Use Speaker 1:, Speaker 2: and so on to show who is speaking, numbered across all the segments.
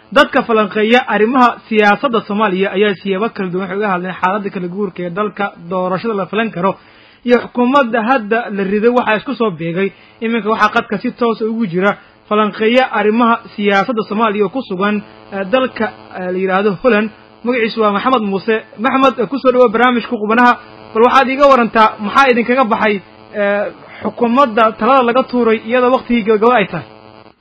Speaker 1: dadka falanqeeya arrimaha siyaasadda soomaaliya ayaa siyaabo kala duwan waxay uga hadleen xaaladda kala guurka ee dalka doorashada la filan karo iyo xukuumadda hadda la riday waxaa isku soo beegay iminka waxaa qadka si toosa ugu jira falanqeeya arrimaha siyaasadda soomaaliya oo ku sugan dalka la yidhaahdo holland magaciisu waa maxamed muuse maxmed kusoo dhawoa barnaamijka qubanaha bal waxaad iiga warantaa maxaa idinkaga baxay xukuumadda talada laga tuuray iyadoo waktigii gabagabo ay tahay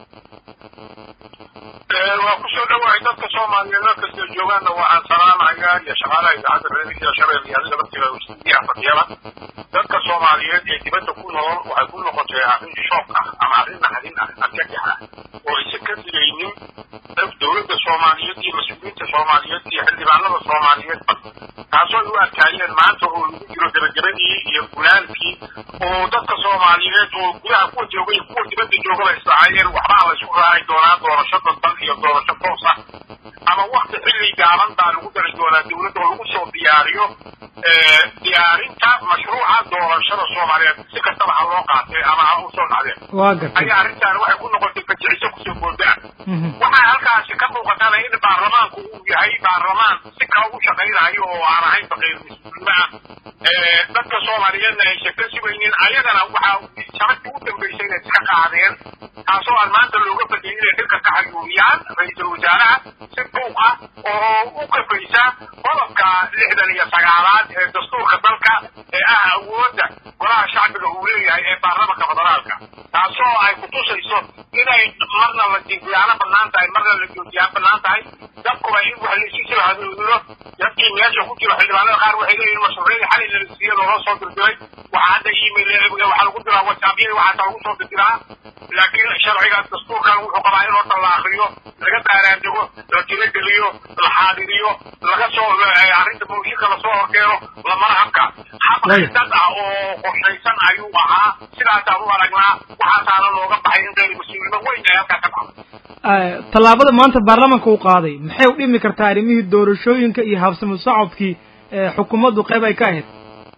Speaker 2: waa kusoo dhawahay dadka soomaaliyeed meel kastoo joogaanna waxaan salaamayaa iyo shaqaalaha idaacadda reerihiya shabeel iyo adiga laftiga istidiyaha fadhiyada dadka soomaaliyeed ee dibadda ku nool waxay ku noqotay arrin shoog ah ama arrin naxdin ah argagax ah oo aysan ka digaynin dowladda soomaaliyeed iyo mas-uuliyiinta soomaaliyeed iyo xildhibaanada soomaaliyeed taasoo ay u arkaayeen maanta oo lagu jiro gabagabadii iyo gulaalkii oo dadka soomaaliyeed oo gudaha kuwa jooga iyo kuwa dibadda joogaba islahaayeen waxbaa la isku raaci doonaa doorasho dadban iyo doorasho toos ah ama wakti xilli gaaban baa lagu dari doonaa dowladda oo lagu soo diyaariyo diyaarinta mashruuca doorashada soomaaliyeed si kastaba ha loo qaatay ama ha u soo dhacdeen ayaa arrintaani waxay ku noqotay fajiciso kusoo booda waxaa halkaasi ka muuqatana in baarlamaanku uu yahay baarlamaan si kale u shaqaynayo oo aan ahayn faqiir mas-uulnimo ah dadka soomaaliyeedna aysan ka sugaynin ayagana waxaa shabadii u dambaysay inay iska qaadeen taasoo aan maanta looga fadiyay inay dhirka ka xayuuriyaan ra-iisul wasaaraha si buuq ah oo u kafaysa qodobka lixdan iyo sagaalaad ee dastuurka dalka ee ah awoodda golaha shacbiga uu leeyahay ee baarlamanka federaalka taasoo ay kutusayso inay marna la jinkiyaano bannaan tahay marna la joojiyaan bannaan tahay dadkuba in wax laysu soo hadoodiro dadkii meesha ku jiro xildhibaanada qaar waxay leeyihin mashruucyadii xalay la siiyey loola soo dirdiray waxaa hadda email waxaa lagu diraa whatsappyada waxaasa lagu soo dirdiraa laakiin sharciga dastuurkan wuxuu qabaa in horta la akriyo laga baaraandego la tilageliyo la xaadiriyo laga soo arrinta mooshinka lasoo horkeeno lamana habka hab dad ah oo qorshaysan ayuu ahaa sidaasaan u aragnaa waxaasaana looga baxay in qayr mas-uulnimo weyn ay halkaa ka dhacdo
Speaker 1: tallaabada maanta baarlamanka uu qaaday maxay u dhimi kartaa arrimihii doorashooyinka iyo habsami socodkii xukuumaddu qayb ay ka ahayd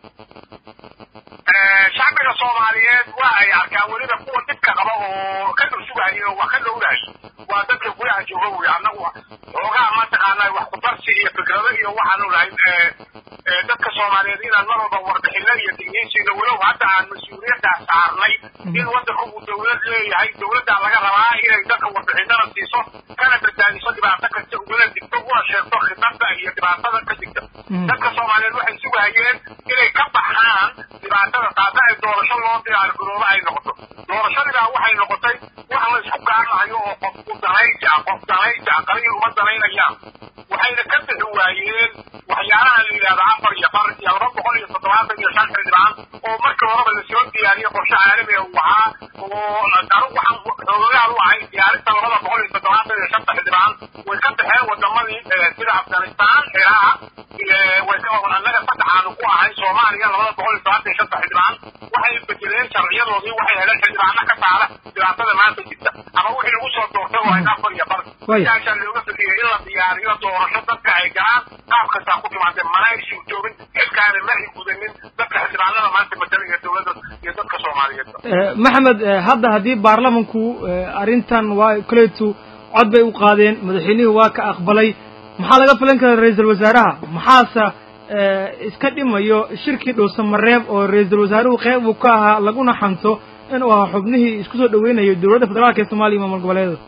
Speaker 2: shacbiga soomaaliyeed waa ay arkaan weliba kuwa dhibka qaba oo ka dhursugahay oo wax ka dhowrahay waa dadka gudaha jooga wey annagu xoogaa mataqaanaa wax kudarsi iyo fikrado iyo waxaanu lahayn dadka soomaaliyeed inaan mar walba warbixino iyo digniinsiina walow hadda aan mas-uuliyaddaa saarnay in waddanka uu dowlad leeyahay dowladdaa laga rabaa inay dadka warbixinada siiso kana badbaadiso dhibaato kasta uguna digto una sheegto khidada iyo dhibaatada ka digta dadka soomaaliyeed waxay sugahayeen inay ka baxaan dhibaatada taasa ay doorasho loo diyaar garoobo ay noqoto doorashadiibaa waxay noqotay wax la isku gaarnayo oo qofku danaysi ah qof danaysi ah qaliil uma danaynayaan waxayna ka bixi waayeen waxyaalaha la yidhahdo afar iyo far iyo laba boqol iyo toddobaatan iyo shan xildhibaan oo markii horeba lasoo diyaariyey qorshe caalami uu ahaa oo anigu waxaan xoogayaal u ahay diyaarinta labada boqol iyo toddobaatan iyo shanta xildhibaan way ka baxeen wadamadii sida afghanistan ciraaq way ka annaga saddexaanu ku ahay soomaaliya labada boqol iyo todobaatan iyo shanta xildhibaan waxay bedeleen sharciyadoodii waxay heleen xildhibaano ka saara dhibaatada maanta jirta ama wixii lagu soo doortay oo ay afar iyo bar sidaasaa looga fadiyay in la diyaariyo doorasho dadka ay galaan qaab kastaa ku timaadee mana ay suurtoobin xilkaana ma ay gudanin dadka xildhibaanada maanta matalaya dowladda iyo dadka soomaaliyeed
Speaker 1: maxamed hadda haddii baarlamanku arrintan waa koleetu cod bay u qaadeen madaxweynihii waa ka aqbalay maxaa laga filan kara ra-iisul wasaaraha maxaase iska dhimayo shirkii dhuusamareeb oo ra-iisul wasaaruhu qeyb uu ka ahaa laguna xanto inuu ahaa xubnihii isku soo dhaweynayo dowladda federaalka ee soomaliya maamul goboleedada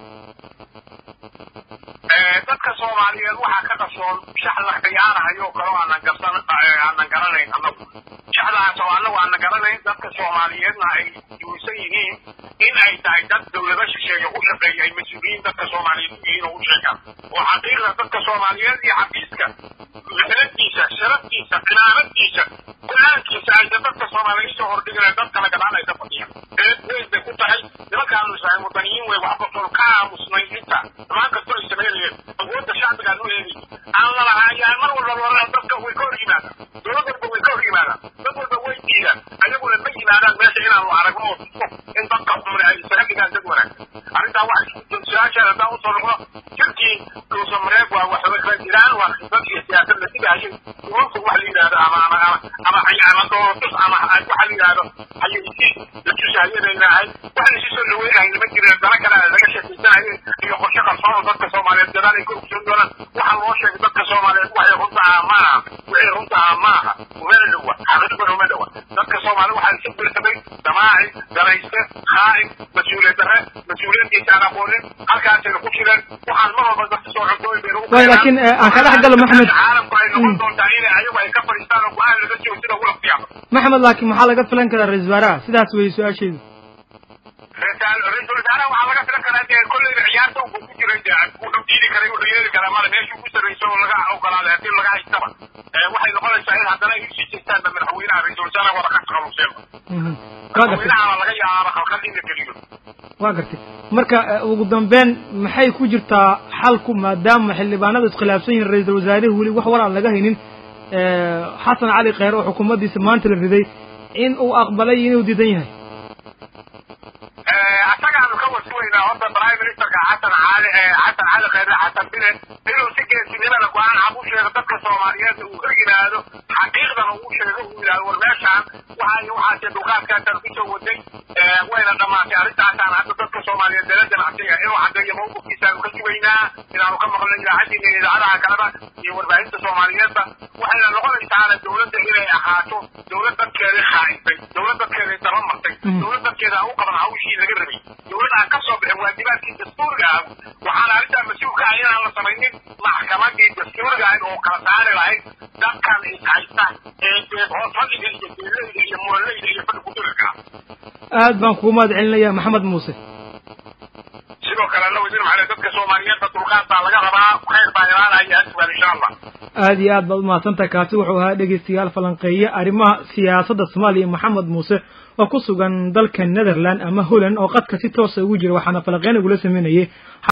Speaker 2: dadka soomaaliyeed waxaa ka qarsoon shax la khiyaanahayo oo kale aanan garsan aanan garanayn annagu shaxdaas oo annagu aanan garanayn dadka soomaaliyeedna ay duusan yihiin in ay tahay dad dowlado shisheeye u shaqeeya ay mas-uuliyiin dadka soomaaliyeed u yihiin oo u sheegaan oo xaqiiqda dadka soomaaliyeed iyo xafiiska mixnadiisa sharaftiisa cimaamadiisa go-aankiisa aysa dadka soomaaliyeed soo hordhigana dad kala gadaan ay ka fadhiyaan eed weyn bay ku tahay nimankaanu islahay wadaniyiin wey wax kastoo ka aamusnay inta dhammaan kastoo ay sameynayeen awoodda shacbigaan u eegay aan la lahaayaan mar walba loola dadka way ka hor yimaadaan dowlad walba way ka hor yimaadaan dad walba way diidaan ayaguna ma yimaadaan meesha inaanu aragno oo tuso in dadka xumre ay isaga dhigaan dad wanaagsan arrintaa wax su-aashaan haddaan usoo noqdo jirkii dhuusamareeb waa waxba kala jiraan waa khibrad iyo siyaasad la digahayay duwanku wax la yidhahdo ama ama ama ama ama doorotus ama waxa la yidhahdo hayaysiin la tusahayadaynahay wax la isu soo dhaweynahay lama jirin dana kale laga sheekaysanayay iyo qorshe qarsoon oo dadka soomaaliyeed gadaal ay ka ogsoon doonaan waxa loo sheegay dadka soomaaliyeed waxay runta ah ma aha wixii runta ah ma aha umana dhowa xaqiiqdan uma dhowa dadka soomaaliya waxaa isu birsamay damaaci garayste khaa'in mas-uuliyad darre mas-uuliyaddiisa aan aqoonin halkaasayna ku jireen waxaan mar walba dadka soo xogtooyin bayna
Speaker 1: way laakiin aan ka dhex galo maxamed
Speaker 2: caalamku ay noqon doontaa inay ayagu ay ka fadhiistaan oo go-aan laga soo sida ula fiyaaba
Speaker 1: maxamed laakiin maxaa laga filan karaa ra-isul wasaaraha sidaas weeye su-aasheedu
Speaker 2: ra-iisul wasaaraha waxaa laga filan karaa dee kolleyba ciyaarta uu ku jiray dee wuxuu diidi karay wuxuu yeeli karaa male meeshuu ku sarrayso oo laga ogolaaday haddii laga haystaba waxay noqonaysaa in haddana ay usii jeestaanba madaxweynaha ra-iisul wasaaraha wada ka qaluseeba
Speaker 1: waa gartay
Speaker 2: madaxweynaha laga yaaba khalkhal in la geliyo
Speaker 1: waa gartay marka ugu dambeyn maxay ku jirtaa xalku maadaama xildhibaanadu iskhilaafsan yihiin ra-iisul wasaarihi weli wax war aan laga haynin xasan cali kheyre oo xukuumaddiisa maanta la riday in uu aqbalay inuu diidan yahay
Speaker 2: asagaanu ka wasugaynaa horta prime ministerka xasan cali xasan cali kheyre xasan bile inuu si geesinimada go-aan cab u sheego dadka soomaaliyeed uu ka yidhaahdo xaqiiqdana uu sheego uu yidhahdo war meeshaan waxa iyo waxaase dulqaadkaasaan kusoo waday wayna dhammaatay arrintaasaan hadda dadka soomaaliyeed dala ganacsiga inuu caddeeyo mawqifkiisaanu ka sugaynaa inaanu ka maqlo idaacadiina iyo idaacadaha kaleba iyo warbaahinta soomaaliyeedba waxayna noqonaysaana dowladda inay ahaato dowlad dadkeedii khaa'isay dowlad dadkeedii daba martay dowlad dadkeeda aan u qaban hawshii laga rabay dowlad aan ka soo bixin waajibaadkii dastuuriga ah waxaana arrintaa mas-uulka ah inaan la samaynin maxkamadii dastuuriga ahayd oo kala saari lahayd dadkan ishaysta ee hoos fadhiga iyo geeleyda iyo muraleyda iyo fadhi kudirirka ah
Speaker 1: aad baan kugu mahad celinaya maxamed muuse
Speaker 2: sidoo kale alla wasiir maxamed dadka soomaaliyeedba dulqaad baa laga rabaa khayr baa ilaanaya asbaan insha allah
Speaker 1: aad iyo aad baad umahadsantahay kaasi wuxuu ahaa dhegeystayaal falanqeeye arrimaha siyaasadda soomaaliya maxamed muuse oo ku sugan dalka netherland ama holland oo qadka si toosa ugu jira waxaana falanqeyn ugula sameynayay